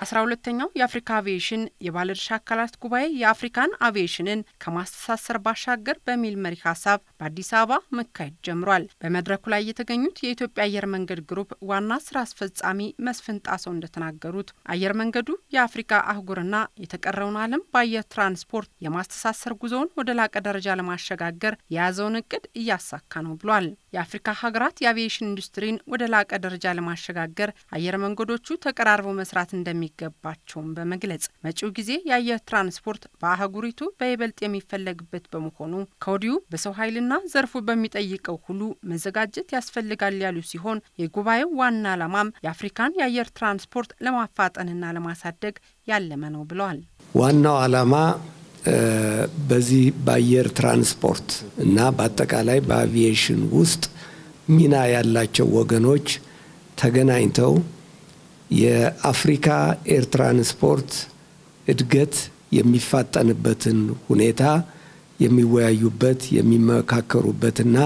አስራ ሁለተኛው የአፍሪካ አቪዬሽን የባለድርሻ አካላት ጉባኤ የአፍሪካን አቪዬሽንን ከማስተሳሰር ባሻገር በሚል መሪ ሀሳብ በአዲስ አበባ መካሄድ ጀምሯል። በመድረኩ ላይ የተገኙት የኢትዮጵያ አየር መንገድ ግሩፕ ዋና ስራ አስፈጻሚ መስፍን ጣሰው እንደተናገሩት አየር መንገዱ የአፍሪካ አህጉርና የተቀረውን ዓለም በአየር ትራንስፖርት የማስተሳሰር ጉዞውን ወደ ላቀ ደረጃ ለማሸጋገር የያዘውን እቅድ እያሳካ ነው ብሏል። የአፍሪካ ሀገራት የአቪዬሽን ኢንዱስትሪን ወደ ላቀ ደረጃ ለማሸጋገር አየር መንገዶቹ ተቀራርበው መስራት እንደሚገባቸውም በመግለጽ መጪው ጊዜ የአየር ትራንስፖርት በአህጉሪቱ በይበልጥ የሚፈለግበት በመሆኑ ከወዲሁ በሰው ኃይልና ዘርፉ በሚጠይቀው ሁሉ መዘጋጀት ያስፈልጋል ያሉ ሲሆን የጉባኤው ዋና ዓላማም የአፍሪካን የአየር ትራንስፖርት ለማፋጠንና ለማሳደግ ያለመ ነው ብለዋል። ዋናው ዓላማ በዚህ በአየር ትራንስፖርት እና በአጠቃላይ በአቪዬሽን ውስጥ ሚና ያላቸው ወገኖች ተገናኝተው የአፍሪካ ኤር ትራንስፖርት እድገት የሚፋጠንበትን ሁኔታ የሚወያዩበት የሚመካከሩበትና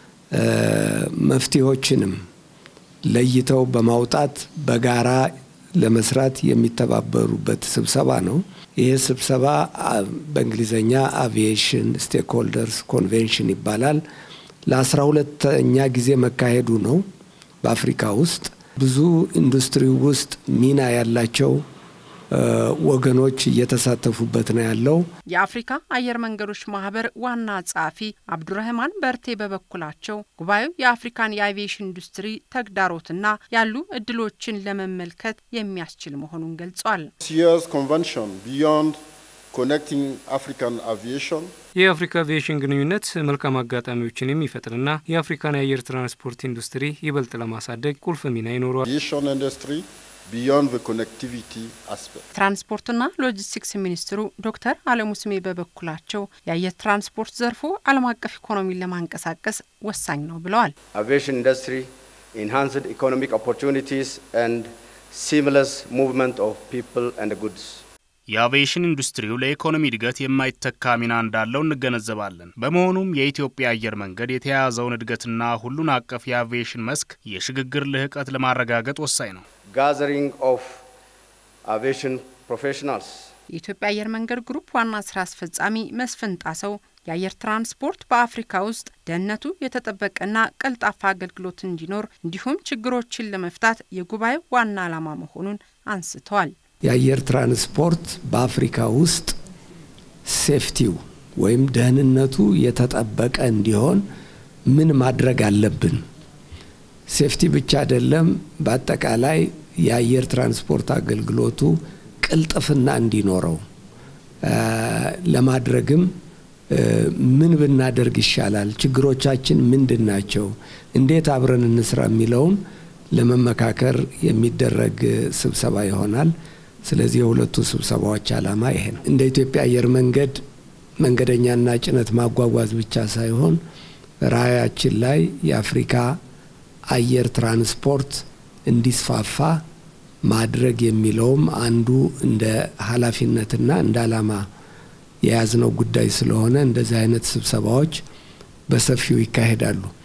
መፍትሄዎችንም ለይተው በማውጣት በጋራ ለመስራት የሚተባበሩበት ስብሰባ ነው። ይህ ስብሰባ በእንግሊዝኛ አቪዬሽን ስቴክሆልደርስ ኮንቬንሽን ይባላል። ለአስራ ሁለተኛ ጊዜ መካሄዱ ነው። በአፍሪካ ውስጥ ብዙ ኢንዱስትሪ ውስጥ ሚና ያላቸው ወገኖች እየተሳተፉበት ነው ያለው። የአፍሪካ አየር መንገዶች ማህበር ዋና ጸሐፊ አብዱረህማን በርቴ በበኩላቸው ጉባኤው የአፍሪካን የአቪዬሽን ኢንዱስትሪ ተግዳሮትና ያሉ እድሎችን ለመመልከት የሚያስችል መሆኑን ገልጿል። የአፍሪካ አቪዬሽን ግንኙነት መልካም አጋጣሚዎችን የሚፈጥርና የአፍሪካን የአየር ትራንስፖርት ኢንዱስትሪ ይበልጥ ለማሳደግ ቁልፍ ሚና ይኖረዋል። ትራንስፖርትና ሎጂስቲክስ ሚኒስትሩ ዶክተር አለሙ ስሜ በበኩላቸው የአየር ትራንስፖርት ዘርፉ ዓለም አቀፍ ኢኮኖሚን ለማንቀሳቀስ ወሳኝ ነው ብለዋል። አቪዬሽን ኢንዱስትሪ ኢንሃንስድ ኢኮኖሚክ ኦፖርቹኒቲስ ኤንድ ሲምለስ ሙቭመንት ኦፍ ፒፕል ኤንድ ጉድስ የአቪዬሽን ኢንዱስትሪው ለኢኮኖሚ እድገት የማይተካ ሚና እንዳለው እንገነዘባለን። በመሆኑም የኢትዮጵያ አየር መንገድ የተያያዘውን እድገትና ሁሉን አቀፍ የአቪዬሽን መስክ የሽግግር ልህቀት ለማረጋገጥ ወሳኝ ነው። ጋዘሪንግ ኦፍ አቪዬሽን ፕሮፌሽናልስ የኢትዮጵያ አየር መንገድ ግሩፕ ዋና ስራ አስፈጻሚ መስፍን ጣሰው የአየር ትራንስፖርት በአፍሪካ ውስጥ ደህንነቱ የተጠበቀና ቀልጣፋ አገልግሎት እንዲኖር እንዲሁም ችግሮችን ለመፍታት የጉባኤው ዋና ዓላማ መሆኑን አንስተዋል። የአየር ትራንስፖርት በአፍሪካ ውስጥ ሴፍቲው ወይም ደህንነቱ የተጠበቀ እንዲሆን ምን ማድረግ አለብን? ሴፍቲ ብቻ አይደለም፣ በአጠቃላይ የአየር ትራንስፖርት አገልግሎቱ ቅልጥፍና እንዲኖረው ለማድረግም ምን ብናደርግ ይሻላል? ችግሮቻችን ምንድን ናቸው? እንዴት አብረን እንስራ የሚለውን ለመመካከር የሚደረግ ስብሰባ ይሆናል። ስለዚህ የሁለቱ ስብሰባዎች ዓላማ ይሄ ነው። እንደ ኢትዮጵያ አየር መንገድ መንገደኛና ጭነት ማጓጓዝ ብቻ ሳይሆን ራዕያችን ላይ የአፍሪካ አየር ትራንስፖርት እንዲስፋፋ ማድረግ የሚለውም አንዱ እንደ ኃላፊነትና እንደ ዓላማ የያዝነው ጉዳይ ስለሆነ እንደዚህ አይነት ስብሰባዎች በሰፊው ይካሄዳሉ።